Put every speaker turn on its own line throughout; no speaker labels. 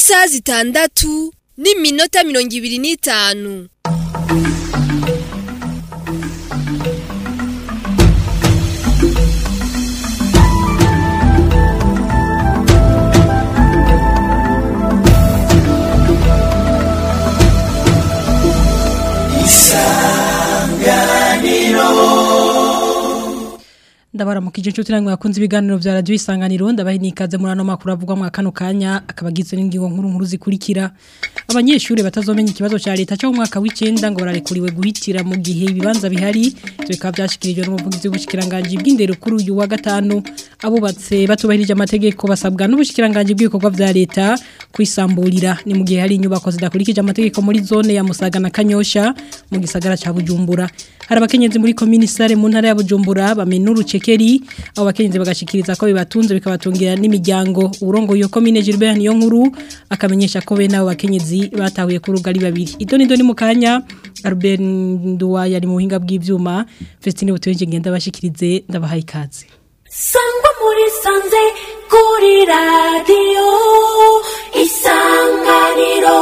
isaha zitandatu n'iminota mirongo ibiri n'itanu
ndabaramukije inshuti namwe bakunze ibiganiro vya radio isanganiro ndabahe nikaze muri ano makuru avugwa mu kano kanya akabagizwe n'ingingo nkuru nkuru zikurikira abanyeshuri batazomenya ikibazo ca leta cyo mu mwaka w'icenda ngo bararekuriwe guhitira mu gihe ibibanza bihari ivyo bikaba vyashikirijwe n'umuvugizi w'ubushikiranganje bw'indero kuri uyu wa gatanu abubatse batubahirije amategeko basabwa n'ubushikiranganje bw'ibikorwa vya leta kwisamburira ni mu gihe hari inyubako zidakurikije amategeko muri zone ya Musaga na Kanyosha mu gisagara ca Bujumbura hari abakenyezi muri komini sare mu ntara ya Bujumbura bamenura ucekeri abo bakenyezi bagashikiriza ko bibatunze bikabatungira n'imiryango urongo yo komine Gilbert niyo nkuru akamenyesha ko be nabo bakenyezi batahuye ku rugari babiri idoni doni mu kanya Albert Nduwa yari mu buhinga bw'ivyuma Festine butuyenje ngenda bashikirize ndabahaye ikaze
sangwa muri sanze kuri radiyo isanganiro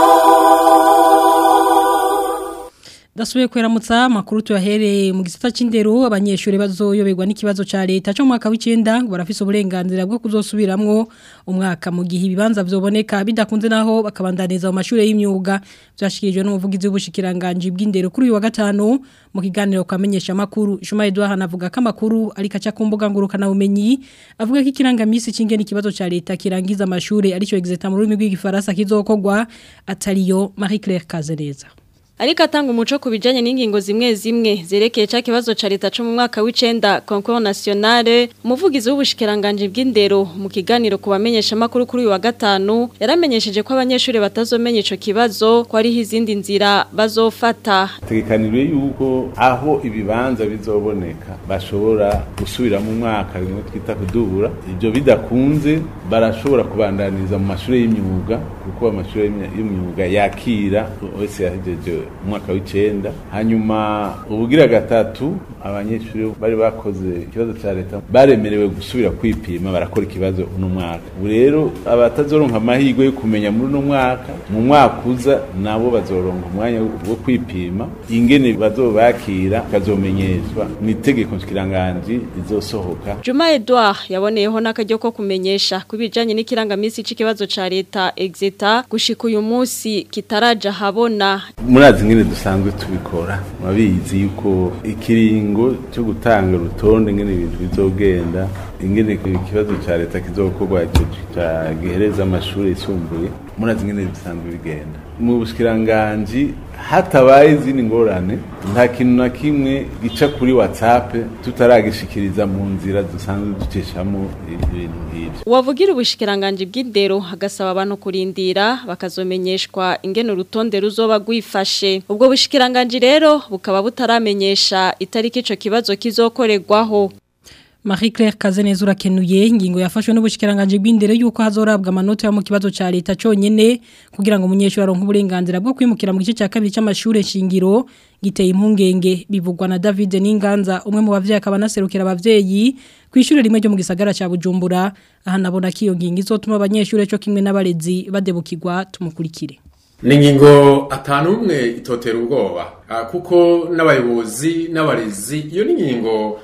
Dasubiye kweramutsa makuru tuyahereye mu gisata c'indero abanyeshuri bazoyoberwa n'ikibazo ca leta cyo mwaka w'icenda ngo barafise uburenganzira bwo kuzosubiramwo umwaka mu gihe ibibanza vyoboneka bidakunze naho bakabandaniza mu mashuri y'imyuga vyashikirijwe n'umuvugizi w'ubushikiranganje bw'indero kuri uyu wa gatanu mu kiganiro kwamenyesha makuru Juma Edouard hanavuga ko amakuru ari kaca ku mbuga ngurukana bumenyi avuga ko ikirangamisi c'ingene ikibazo ca leta kirangiza amashuri arico exeta mu rurimi rw'igifaransa kizokogwa atariyo Marie Claire Kazereza
Ariko atanga umuco ku bijanye n'ingingo zimwe zimwe zerekeye ca kibazo ca leta cyo mu mwaka w'icenda concours nationale umuvugizi w'ubushikiranganje bw'indero mu kiganiro ku bamenyesha makuru kuri uyu wa gatanu yaramenyesheje ko abanyeshuri batazomenya ico kibazo ko ari izindi nzira bazofata
tegekanijwe yuko aho ibibanza bizoboneka bashobora gusubira mu mwaka bimwe twita kudubura ibyo bidakunze barashobora kubandaniza mu mashuri y'imyuga kuko amashuri y'imyuga yakira wese yahejeje umwaka w'icenda hanyuma ubugira gatatu abanyeshuri bari bakoze ikibazo cya leta baremerewe gusubira kwipima barakora ikibazo uno mwaka ubu rero abatazoronka amahirwe yo kumenya muri uno mwaka mu mwaka uza nabo bazoronka umwanya wo kwipima ingene bazobakira kazomenyeshwa ni itegeko nshikiranganji rizosohoka
Juma Edouard yaboneyeho n'akaryo ko kumenyesha kubijanye n'ikirangamisi c'ikibazo ca leta exeta gushika uyu munsi kitaraja habona
murazi ngene dusanzwe tubikora murabizi yuko ikiringo cyo gutanga urutonde ngene ibintu bizogenda ingene ikibazo ca leta kizokorwa ico gihereza amashuri yisumbuye murazi ngene bisanzwe bigenda mu bushikiranganji hatabaye izindi ngorane nta kintu na kimwe gica kuri whatsapp tutaragishikiriza mu nzira dusanzwe ducishamo ibintu nk'ibyo
Uwavugira ubushikiranganje bw'indero hagasaba abantu kurindira bakazomenyeshwa ingene urutonde ruzoba gwifashe ubwo bushikiranganje rero bukaba butaramenyesha itariki ico kibazo kizokorerwaho
Marie Claire Kazeneza urakenuye ingingo yafashwe n'ubushikiranganje bw'indere yuko hazorabwa amanota yo mu kibazo ca leta cyonyene kugira ngo umunyeshuri aronke uburenganzira bwo kwimukira mu gice cya kabiri cy'amashure shingiro giteye impungenge bivugwa na David Ninganza umwe mu bavyeyi akaba naserukira abavyeyi ku ishure rimwe ryo mu gisagara ca Bujumbura aha nabona ko iyo ngingo izotuma abanyeshuri cyo kimwe n'abarezi badebukirwa tumukurikire
ni ingingo atanu umwe itotera ubwoba kuko n'abayobozi n'abarezi iyo ni ingingo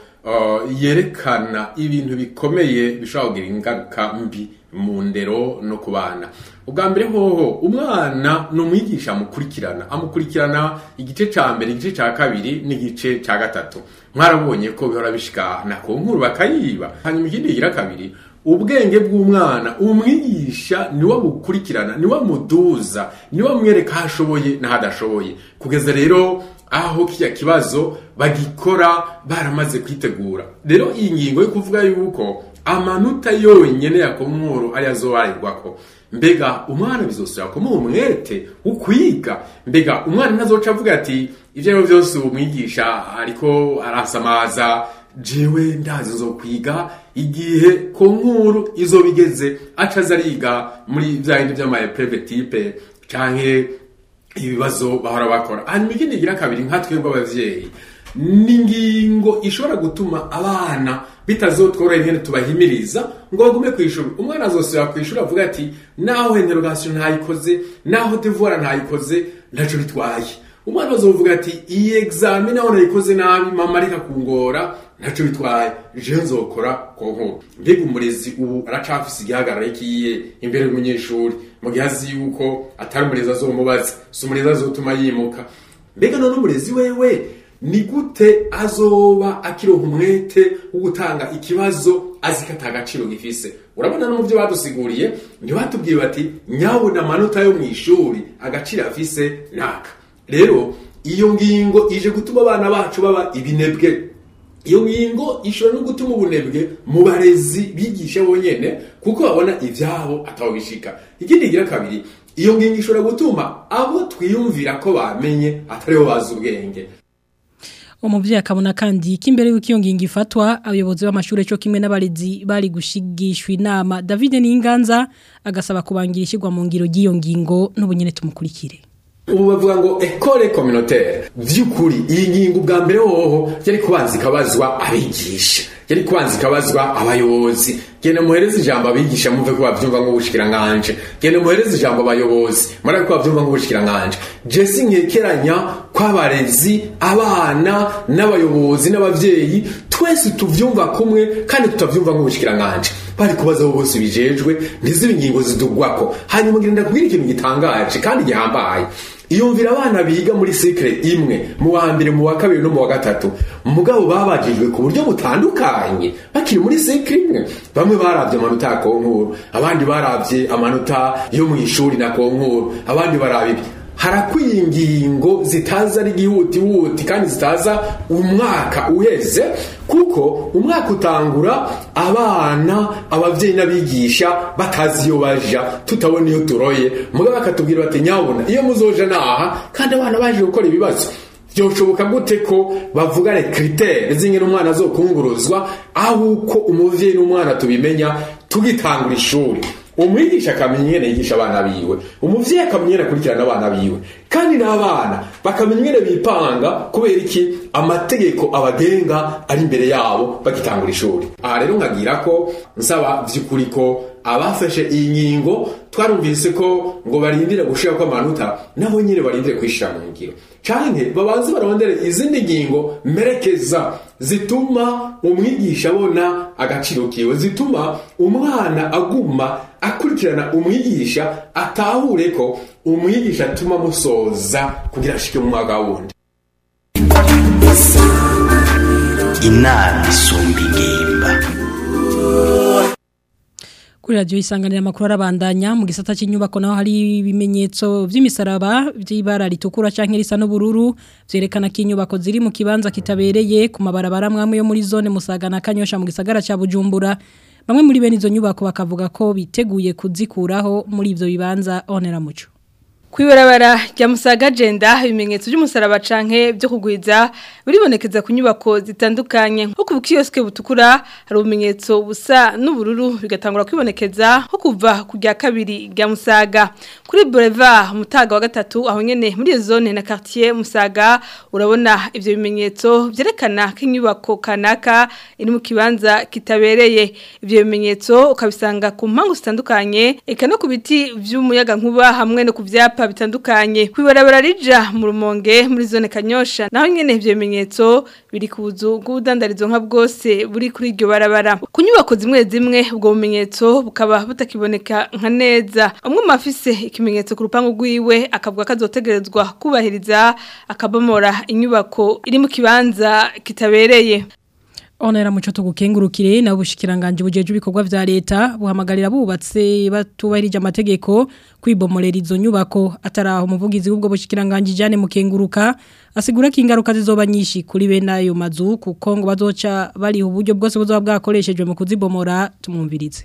yerekana ibintu bikomeye bishobora kugira ingaruka mbi mu ndero no ku bana ubwa mbere hoho umwana ni umwigisha amukurikirana amukurikirana igice cya mbere igice cya kabiri n'igice cya gatatu mwarabonye ko bihora bishikana ku nkuru bakayiba hanyuma ikindi kigira kabiri ubwenge bw'umwana umwigisha niwe abukurikirana niwe amuduza niwe amwereka aho ashoboye n'aho adashoboye kugeza rero aho kijya kibazo bagikora baramaze kwitegura rero iyi ngingo yo kuvuga yuko amanota yonyine ya komoro ari azobarirwa ko mbega umwana bizosubira kumuha umwete wo kwiga mbega umwana ntazoca avuga ati ibyo ari byo byose umwigisha ariko arasamaza jewe ndazi zo kwiga igihe konkuru izo bigeze aca ariga muri bya bindi by'amaprevetipe canke ibibazo bahora bakora hanyuma ikindi gira kabiri nka twebwe abavyeyi ni ingingo ishobora gutuma abana bitazotworohera ingene tubahimiriza ngo bagume ku ishuri umwana azosubira ku ishuri avuga ati naho interogasiyo ntayikoze naho devuwara ntayikoze ntaco bitwaye umwana azovuga ati iyi egizami naho nayikoze nabi mama areka kungora ntaco bitwaye je nzokora ku nkuru mbega umurezi ubu aracafise igihagararo kiye imbere y'umunyeshuri mu gihe azi yuko atari umurezi azomubaza si umurezi azotuma yimuka mbega none umurezi wewe ni gute azoba akironka umwete wo gutanga ikibazo azi ko atagaciro gifise urabona no mu byo badusiguriye ntibatubwiye bati nyabona amanota yo mu ishuri agaciro afise naka rero iyo ngingo ije gutuma abana bacu baba ibinebwe iyo ngingo ishobora no gutuma ubunebwe mu barezi bigisha bonyene kuko babona ivyabo ataho bishika ikindi gira kabiri iyo ngingo ishobora gutuma abo twiyumvira ko bamenye atariho bazi ubwenge
umuvyeyi akabona kandi ko imbere y'uko iyo ngingo ifatwa abayobozi b'amashuri cyo kimwe n'abarezi bari gushigishwa inama David Ninganza agasaba kubangira ishyirwa mu ngiro ry'iyo ngingo n'ubunyene tumukurikire
ubu bavuga ngo ekole communautaire vy'ukuri iyi ngingo ubwa mbere hoho yari kubanza ikabazwa abigisha yari kubanza ikabazwa abayobozi genda muhereze ijambo abigisha mumve ko bavyumva nk'ubushikiranganje genda muhereze ijambo abayobozi murabe ko bavyumva nk'ubushikiranganje jesi nkekeranya kw'abarezi abana n'abayobozi n'abavyeyi twese tuvyumva kumwe kandi tutavyumva nk'ubushikiranganje bari kubaza abo bose bijejwe ntizibe ingingo zidugwako hanyuma ngenda kubwira ikintu gitangaje kandi gihambaye iyumvira abana biga muri sikire imwe mu wa mbere mu wa kabiri no mu wa gatatu mugabo babajijwe ku buryo butandukanye bakiri muri sikire imwe bamwe barabye amanota ya konkuru abandi barabye amanota yo mu ishuri na konkuru abandi baraba ibi harakwiye ingingo zitaza ari igihutihuti kandi zitaza umwaka uheze kuko umwaka utangura abana abavyeyi n'abigisha batazi iyo baja tutabona iyo turoye mugabo bakatubwira bati nyabona iyo muzoja naha kandi abana baje gukora ibibazo byoshoboka gute ko bavugane kritere zingene umwana azokunguruzwa aho uko umuvyeyi n'umwana tubimenya tugitangura ishuri umwigisha akamenya ingene yigisha abana biwe umuvyeyi akamenya ingene akurikirana abana biwe kandi n'abana bakamenya ingene bipanga kubera iki amategeko abagenga ari imbere yabo bagitangura ishuri aha rero nkagira ko nsaba vy'ukuri ko abafashe iyi ngingo twarumvise ko ngo barindire gushira ko amanota nabo nyine barindire kwishira mu ngiro canke babanze barondere izindi ngingo merekeza zituma umwigisha abona agaciro kiwe zituma umwana aguma akurikirana umwigisha atahure ko umwigisha atuma musoza kugira ashike mu mwaka wundi
inama isumba ingimba
kuri radio isanganira makuru arabandanya mu gisata cy'inyubako naho hari ibimenyetso by'imisaraba by'ibara ritukura canke risa n'ubururu vyerekana ko inyubako ziri mu kibanza kitabereye ku mabarabara mwamwe yo muri zone Musaga na Kanyosha mu gisagara ca Bujumbura bamwe muri bene izo nyubako bakavuga ko biteguye kuzikuraho muri ivyo bibanza onera muco
Kwibarabara rya Musaga agenda ibimenyetso by'umusaraba canke byo kugwiza biribonekeza ku nyubako zitandukanye nko ku kiyoske butukura hari ubumenyetso busa n'ubururu bigatangura kwibonekeza nko kuva ku rya kabiri rya Musaga kuri Boulevard Mutaga wa gatatu aho nyene muri iyo zone na quartier Musaga urabona ivyo bimenyetso byerekana ko inyubako kanaka iri mu kibanza kitabereye ivyo bimenyetso ukabisanga ku mpangu zitandukanye eka no ku biti vy'umuyaga nkuba hamwe no ku vyapa ibyapa bitandukanye kwibarabara rija mu rumonge muri zone kanyosha naho nyene ivyo bimenyetso biri ku buzu bw'ubudandarizo nka bwose buri kuri iryo barabara ku nyubako zimwe zimwe ubwo bumenyetso bukaba butakiboneka nka neza umwe mu afise ikimenyetso ku rupangu rwiwe akavuga ko azotegerezwa kubahiriza akabomora inyubako iri mu kibanza kitabereye
Onera muco tugukengurukire na ubushikiranganje bujeje ibikorwa vya leta buhamagarira bubatse batubahirije amategeko kwibomorera izo nyubako ataraho umuvugizi w'ubwo bushikiranganje Jane mukenguruka asigura ko ingaruka zizoba nyinshi kuri bene ayo mazu kuko ngo bazoca bari uburyo bwose buzoba bwakoreshejwe mu kuzibomora tumwumvirize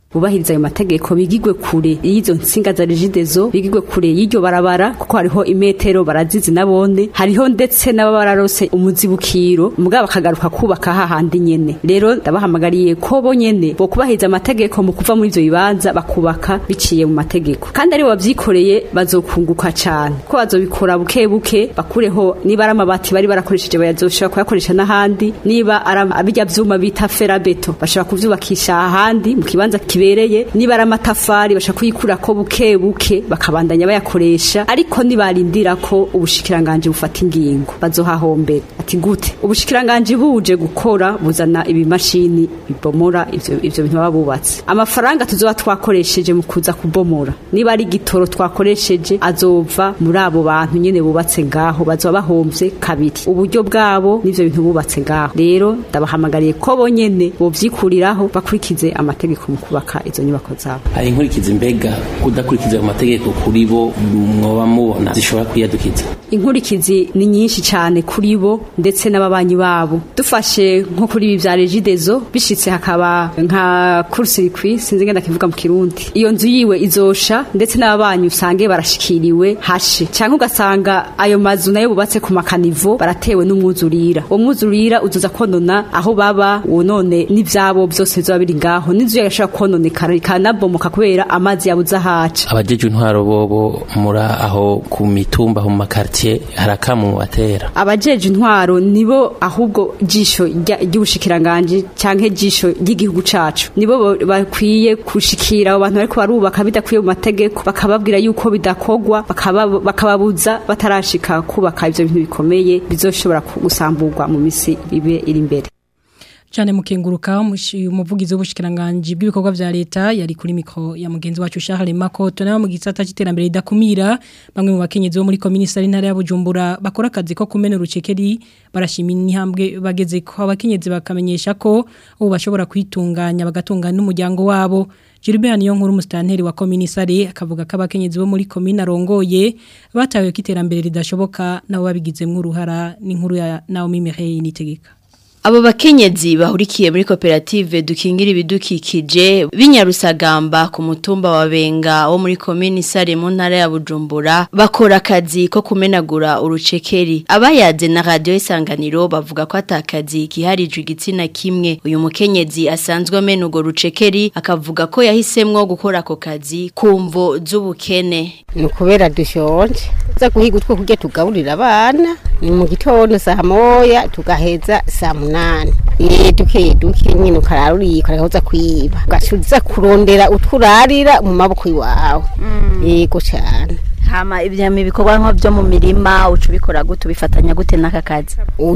bubahiriza ayo mategeko bigigwe kure y'izo nsinga za regidezo bigigwe kure y'iryo barabara kuko hariho imetero barazizi nabone hariho ndetse n'ababa bararose umuzibukiro mugabo bakagaruka kubaka hahandi nyene rero ndabahamagariye ko bo nyene bo kubahiriza amategeko mu kuva muri ivyo bibanza bakubaka biciye mu mategeko kandi ari bavyikoreye bazokunguka cane ko bazobikora buke buke bakureho niba ari amabati bari barakoresheje bayazoshobora kuyakoresha n'ahandi niba ari abijya vyuma bita ferabeto bashobora kuvyubakisha ahandi mu kibanza kibereye niba ari amatafari bashobora kuyikura ko buke buke bakabandanya bayakoresha ariko nibarindira ko ubushikiranganje bufata ingingo bazohahombera ati gute ubushikiranganje buje gukora buzana ibimashini bibomora ivyo ivyo bintu baba bubatse amafaranga tuzoba twakoresheje mu kuza kubomora niba ari gitoro twakoresheje azova muri abo bantu nyene bubatse ngaho bazoba bahomvye kabiri uburyo bwabo n'ivyo bintu bubatse ngaho rero ndabahamagariye ko bonyene bovyikuriraho bakurikize amategeko mu kubaka izo nyubako zabo
hari inkurikizi mbega kudakurikiza ayo mategeko kuri bo mwoba mubona zishobora kwiyadukiza
inkurikizi ni nyinshi cyane kuri bo ndetse n'ababanyi babo dufashe nko kuri ibi vya regidezo bishitse hakaba nka kurusirikwi sinzi ngenda kivuga mu kirundi iyo nzu yiwe izosha ndetse n'ababanyi usange barashikiriwe hashe cyangwa ugasanga ayo mazu nayo bubatse ku makanivo baratewe n'umwuzurira uwo mwuzurira uzoza konona aho baba wonone n'ivyabo byose bizoba biri ngaho n'inzu yagashobora kononekara ikanabomoka kubera amazi yabuze ahaca
abajeje intwaro bobo muri aho ku mitumba mu makartier harakamu batera
abajeje intwaro nibo ahubwo jisho ry'ubushikiranganje canke jisho ry'igihugu cacu nibo bakwiye kushikira abo bantu bariko barubaka bidakwiye mu mategeko bakababwira yuko bidakogwa bakababuza batarashika kubaka ivyo bintu bikomeye bizoshobora gusamburwa mu misi ibe iri imbere
cyane mukenguruka umuvugizi w'ubushikiranganje bw'ibikorwa vya leta yari kuri mikro ya mugenzi wacu Charles Makoto nawe mu gisata cy'iterambere ridakumira bamwe mu bakenyezi bo muri komisari ntara ya Bujumbura bakora akazi ko kumena urucekeri barashimira intambwe bageze ko abakenyezi bakamenyesha ko ubu bashobora kwitunganya bagatungana n'umuryango wabo Gilbert niyo nkuru mustanteri wa komisari akavuga ko abakenyezi bo muri komine arongoye batawe ko iterambere ridashoboka nabo babigizemo uruhara n'inkuru ya Naomi Mireille nitegeka
Abo bakenyezi bahurikiye muri koperative dukingira ibidukikije binyarusagamba ku mutumba wa Benga wo muri komini Sare mu ntara ya Bujumbura bakora akazi ko kumenagura urucekeri abayaze na radio isanganiro bavuga ko atakazi kiharijwe igitsina kimwe uyu mukenyezi asanzwe amena ugo rucekeri akavuga ko yahisemwo gukora ako kazi kumvo z'ubukene
nukubera dushonje za guhiga utwo kurya tugaburira abana ni mu gitondo saa moya tugaheza saa munani eh duke duke nyine ukararuriye ukarahoza kwiba ugashuza kurondera utwurarira mu maboko iwawe yego cyane
hama ibyama ibikorwa nko byo mu mirima ucu bikora gute bifatanya gute n'aka kazi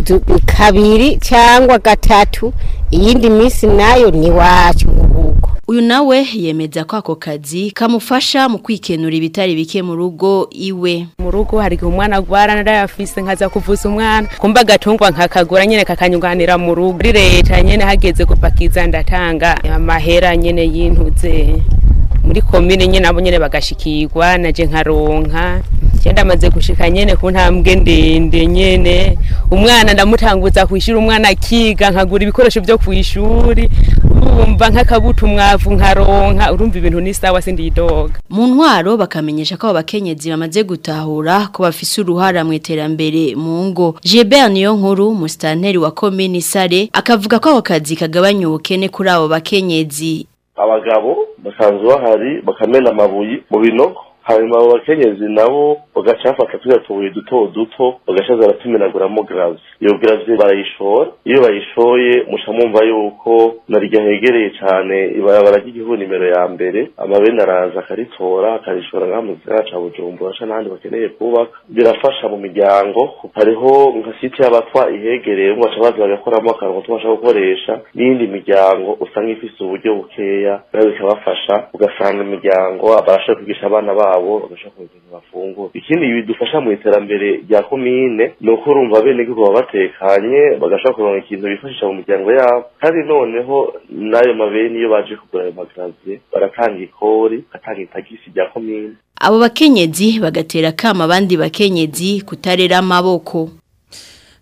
kabiri cyangwa gatatu iyindi minsi nayo ni wacu urugo
uyu nawe yemeza ko ako kazi kamufasha mu kwikenura ibitari bike mu rugo iwe
mu rugo hari igihe umwana agwara narayafise nkaza kuvuza umwana kumba agatungwa nkakagura nyene kakanyunganira mu rugo muri leta nyene hageze gupakiza ndatanga amahera nyene y'intuze muri komine nyene abo nyene bagashikirwa naje nkaronka cyenda amaze gushika nyene ku ntambwe ndende nyene umwana ndamutanguza kwishura umwana akiga nkagura ibikoresho byo kwishuri urumva nk'akabuto umwavu nkaronka urumva ibintu ni sawa sindi idoga
mu ntwaro bakamenyesha ko abakenyezi bamaze gutahura ko bafise uruhara mu iterambere mu ngo Gilbert niyo nkuru mustanteri wa komine Sare akavuga ko ako kazi kagabanya ubukene kuri abo bakenyezi
abagabo basanzwe bahari bakamena amabuye mu binogo hanyuma abo bakenyezi nabo bagaca bafata turiya tubuye duto duto bagaca baratumenaguramo garavi iyo garavi barayishora iyo bayishoye muca mwumva yuko narirya hegereye cyane ibarabara ry'igihugu nimero ya mbere amabene araza akaritora akarishora ngaha mu gisagara ca bujumbura ca n'ahandi bakeneye kubaka birafasha mu miryango hariho nka site y'abatwa ihegereye baca baza bagakoramo akarongo tubasha gukoresha n'iyindi miryango usanga ifise uburyo bukeya nayo bikabafasha ugasanga imiryango barashoboye kwigisha abana babo bagashobora kugira ibintu bafungura ikindi bidufasha mu iterambere rya komine ni uko urumva bene gihugu baba batekanye bagashobora kuronka ikintu bifashisha mu miryango yabo kandi noneho n'ayo mabeni iyo baje kugura ayo magaziye baratanga ikori bagatanga itagisi rya komine
abo bakenyezi bagatera kama abandi bakenyezi kutarera amaboko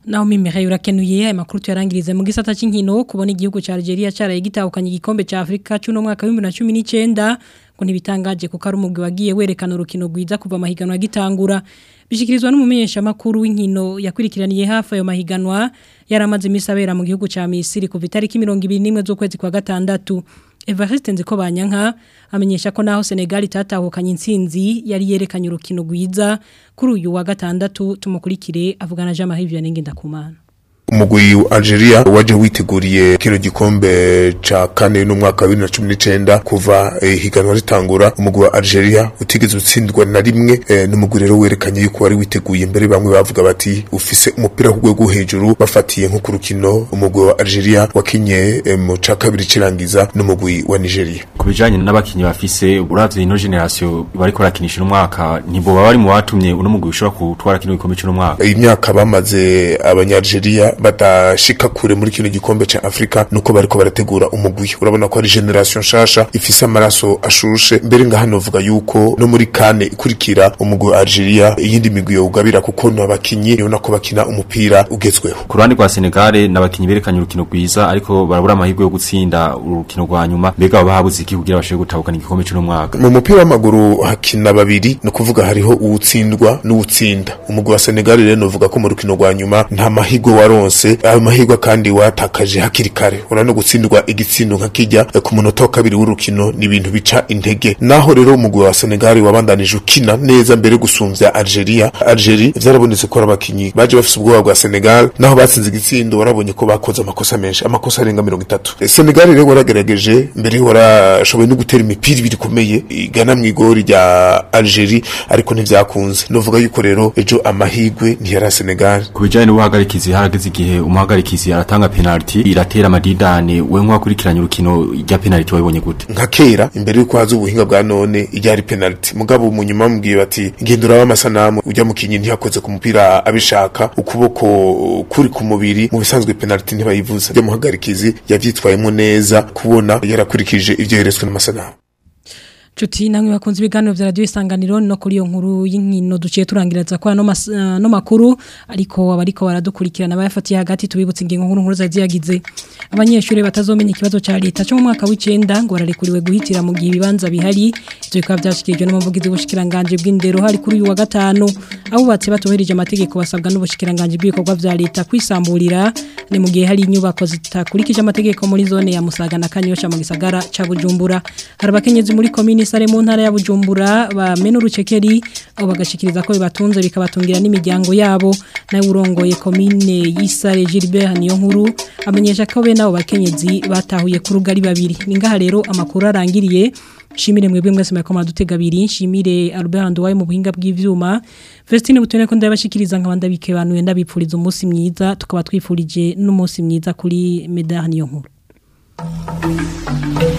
naho mimere urakenuye amakuru tuyarangirize mu gisata c'inkino kubona igihugu ca Algeria caraye gitahukanye igikombe ca Afrika cy'uno mwaka wa 2019 ngo ntibitangaje kuko ari umugwi wagiye werekana urukino rwiza kuva amahiganwa gitangura bishikirizwa n'umumenyesha makuru w'inkino yakurikiraniye hafi ayo mahiganwa yaramaze imisi abera mu gihugu ca Misiri kuva itariki 21 z'ukwezi kwa gatandatu Evariste nziko banyanka amenyesha ko naho Senegal itatahukanye intsinzi yari yerekanye urukino rwiza kuri uyu wa gatandatu tumukurikire avugana Jean Marie Vianney Ngendakumana
umugwi wa Algeria waje witeguriye kino gikombe ca kane n'umwaka wa 2019 kuva eh, higanwa ritangura umugwi wa Algeria utigeze utsindwa na rimwe eh, n'umugwi rero werekanye yuko wari witeguye mbere bamwe bavuga bati ufise umupira ku rwego hejuru bafatiye nko ku rukino umugwi wa Algeria wakinye eh, mu ca kabiri cirangiza n'umugwi wa Nigeria
kubijanye n'abakinyi bafise uravye ino generation bariko barakinisha umwaka ntibo baba bari mu batumye uno mugwi ushobora kutwara kino gikombe cy'uno mwaka
imyaka bamaze abanyalgeria badashika kure muri kino gikombe ca Afrika nuko bariko barategura umugwi urabona ko ari generation shasha ifise amaraso ashushe mbere nga hano vuga yuko no muri kane ikurikira umugwi wa Algeria iyindi migwi yo ugabira kuko no abakinyi ubona ko bakina umupira ugezweho
ku ruhande rwa Senegal n'abakinyi berekanye urukino rwiza ariko barabura amahirwe yo gutsinda urukino rwa nyuma mbega baba habuze iki kugira bashobore gutahukana igikombe cy'uno mwaka
mu mupira w'amaguru hakina babiri no kuvuga hariho uwutsindwa n'uwutsinda umugwi wa Senegal rero novuga ko mu rukino rwa nyuma nta mahirwe waronse ayo mahirwe kandi watakaje hakiri kare urano gutsindwa igitsindo nka kijya ku munota wa kabiri w'urukino ni ibintu bica intege naho rero umugwi wa Senegal wabandanije ukina neza mbere gusumvya Algeria Algeria vyarabonetse ko abakinyi baje bafise ubwoba bwa Senegal naho batsinze igitsindo warabonye ko bakoze amakosa menshi amakosa arenga 30 Senegal rero waragerageje mbere warashoboye no gutera imipira ibiri komeye igana mu igori rya Algeria ariko ntivyakunze novuga yuko rero ejo amahirwe ntiyara Senegal
kubijanye n'ubuhagarikizi harageze igihe umuhagarikizi aratanga penalty iratera amadidane we nkwakurikiranye urukino rya penalty wabonye gute
nka kera imbere yuko haza ubuhinga bwa none iryari penalty mugabo mu nyuma mubwiye bati ngendura w'amasanamu ujya mu kinyi ntiyakoze ku mupira abishaka ukuboko kuri ku mubiri mu bisanzwe penalty ntibayivuza byo muhagarikizi yavyitwayemo neza kubona yarakurikije ivyo yeretswe n'amasanamu
Chuti namwe bakunze ibiganiro vya radio isanganiro no kuri iyo nkuru y'inkino duciye turangiriza kwa no, mas, uh, no makuru ariko abariko baradukurikirana bayafatiye hagati tubibutse ingingo nkuru nkuru zaziyagize abanyeshuri batazomenya ikibazo ca leta cyo mu mwaka w'icenda ngo bararekuriwe guhitira mu gihe ibibanza bihari ivyo bikaba byashikirijwe n'umuvugizi w'ubushikiranganje bw'indero hari kuri uyu wa gatanu abubatse batohereje amategeko basabwa n'ubushikiranganje bw'ibikorwa vya leta kwisamburira ni mu gihe hari inyubako zitakurikije amategeko muri zone ya Musaga na Kanyosha mu gisagara ca Bujumbura hari abakenyezi muri komini sare mu ntara ya Bujumbura bamena urucekeri aho bagashikiriza ko bibatunze bikabatungira n'imiryango yabo nawe urongoye komine y'isare Gilbert niyo nkuru amenyesha ko be nabo bakenyezi batahuye ku rugari babiri ningaha rero amakuru arangiriye Shimire mwebwe mwese mwako madutega abiri shimire Albert Ndwaye mu buhinga bw'ivyuma Vestine butone ko ndabashikiriza nkabanda bikebanuye ndabipfuriza umunsi mwiza tukaba twifurije n'umunsi mwiza kuri Medar niyo nkuru